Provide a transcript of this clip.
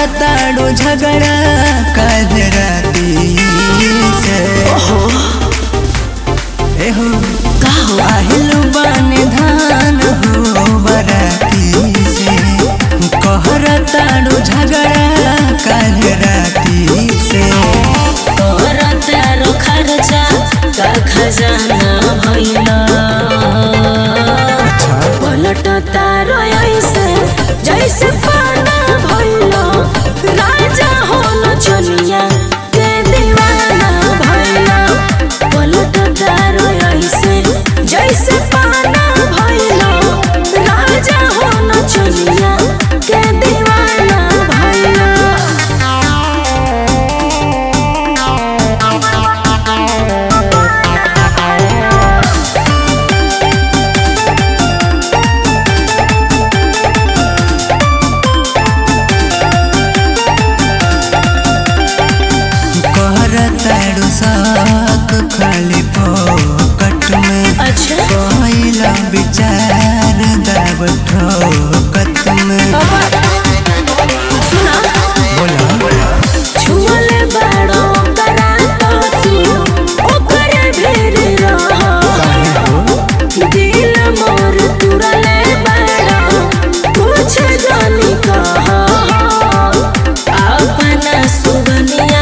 ताड़ो झगड़ा काल राती से एहो का हो আহিल बन धान हो बराती से कहर ताड़ो झगड़ा काल राती से तोर तारो खर्चा का खजाना भइला पलट तारो ऐसे जैसे पाना भइला राजा हो न चनिया के दीवाना भइला पलट तारो ऐसे जैसे पाना भइला राजा हो न चनिया के दीवाना भइला कहर ताड़ो साक खाली पोकट में अच्छा पहिला विचार दाब ठोकत में सुना बोला छुअले बड़ो करा तो तू ओकरे भेर रह काहे हो दिल मोर तुरले बड़ो कुछ जानी कह अपना सुगनिया